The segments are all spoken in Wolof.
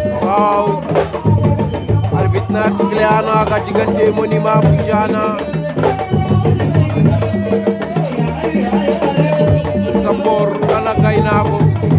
waaw arbitre na sifflé na ka diggante Monument bu Diana Sambor Kala Gaynako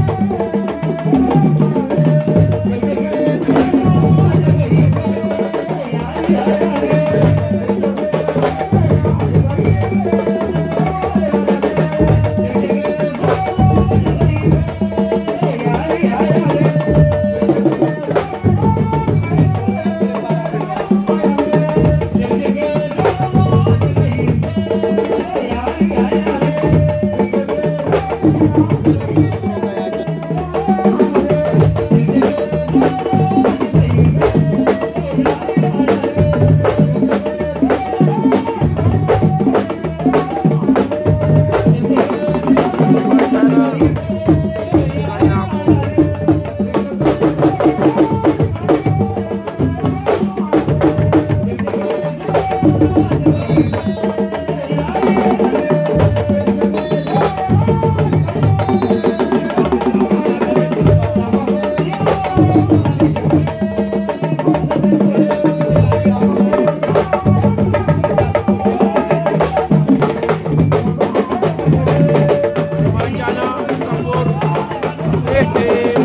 Manjana Sambor hehe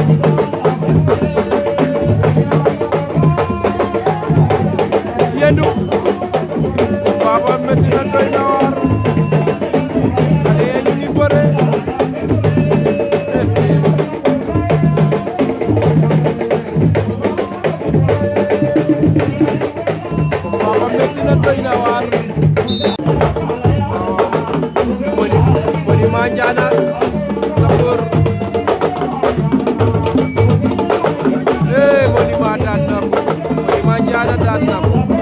yendu baba metti na doy na waar xale yi ñu ngi bëre baba metti na doy na waar Moni Monument Diana Sambor eh Monument daan na ko Monument Diana daan na ko